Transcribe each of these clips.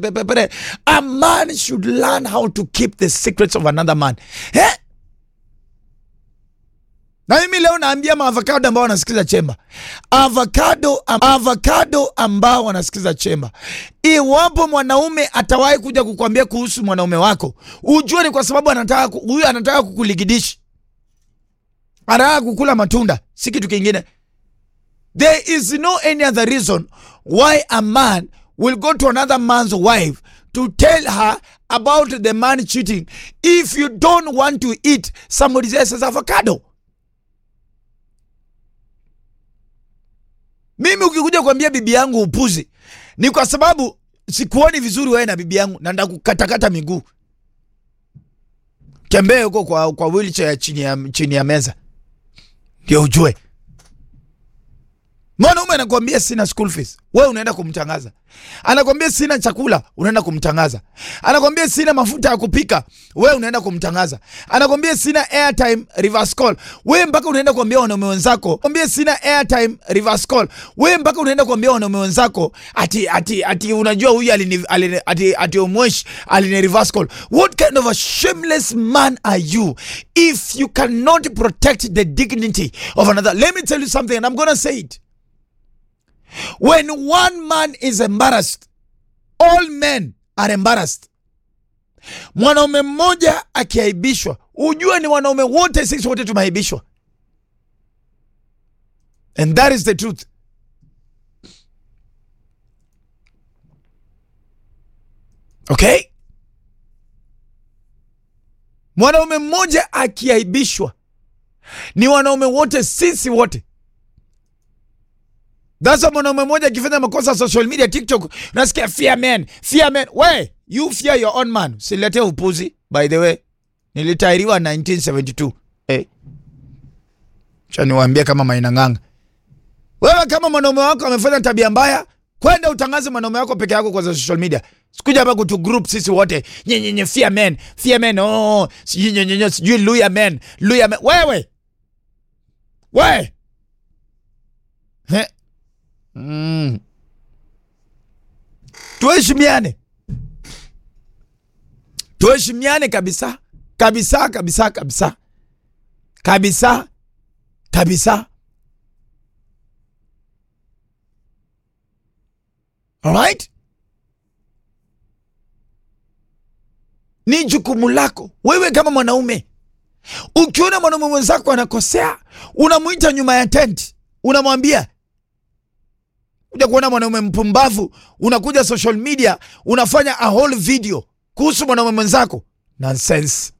Pepepere. A man should learn how to keep the secrets of another man. Eh? Na mimi leo naambia maavocado ambao wanasikiza chemba, avocado, avocado ambao wanasikiza chemba, iwapo mwanaume atawahi kuja kukwambia kuhusu mwanaume wako, ujue ni kwa sababu anataka ku- huyu anataka kukuligidishi, anataka kukula matunda, si kitu kingine. There is no any other reason why a man will go to another man's wife to tell her about the man cheating if you don't want to eat somebody else's avocado. Mimi ukikuja kuambia bibi yangu upuzi, ni kwa sababu sikuoni vizuri wewe na bibi yangu na ndakukatakata miguu. Tembee huko kwa, kwa wheelchair chini ya, chini ya meza ndio ujue. Mwanaume anakuambia sina school fees, wewe unaenda kumtangaza. Anakuambia sina chakula, unaenda kumtangaza. Anakuambia sina mafuta ya kupika, wewe unaenda kumtangaza. Anakuambia sina airtime reverse call, wewe mpaka unaenda kuambia wanaume wenzako. Kwambia sina airtime reverse call, wewe mpaka unaenda kuambia wanaume wenzako ati ati ati unajua huyu alini alini ati ati omwesh alini reverse call. What kind of a shameless man are you if you cannot protect the dignity of another? Let me tell you something and I'm going to say it. When one man is embarrassed, all men are embarrassed. Mwanaume mmoja akiaibishwa, ujue ni wanaume wote, sisi wote tumeaibishwa, and that is the truth. Okay, mwanaume mmoja akiaibishwa, ni wanaume wote, sisi wote That's mwanaume mmoja akifanya makosa social media TikTok, unasikia fear man, fear man. We, you fear your own man. Silete upuzi. By the way, nilitairiwa 1972. Eh. Cha niwaambie kama Maina Ng'anga. Wewe kama mwanaume wako amefanya tabia mbaya, kwenda utangaze mwanaume wako peke yako kwa social media. Sikuja hapa kutu group sisi wote. Nye nye nye fear man, fear man. Oh, sijui nye nye nye sijui luya man, luya man. Wewe. We. He. Mm. Tuheshimiane, tuheshimiane kabisa kabisa kabisa kabisa kabisa kabisa. Alright, ni jukumu lako wewe kama mwanaume. Ukiona mwanaume mwenzako anakosea, unamwita nyuma ya tenti, unamwambia kuja kuona mwanaume mpumbavu, unakuja social media unafanya a whole video kuhusu mwanaume mwenzako. Nonsense.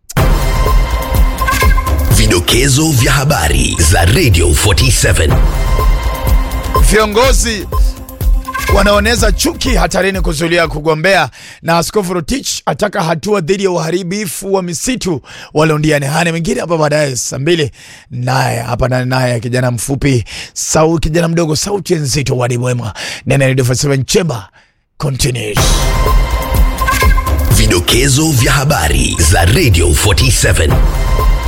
Vidokezo vya habari za Radio 47. Viongozi wanaoneza chuki hatarini kuzulia kugombea, na Askofu Rotich ataka hatua dhidi ya uharibifu wa misitu waliondiane. Hane mengine hapa baadaye saa mbili, naye hapa na naye kijana mfupi sau kijana mdogo sauti nzito wadi mwema nene Radio 47 Chemba continues. Vidokezo vya habari za Radio 47.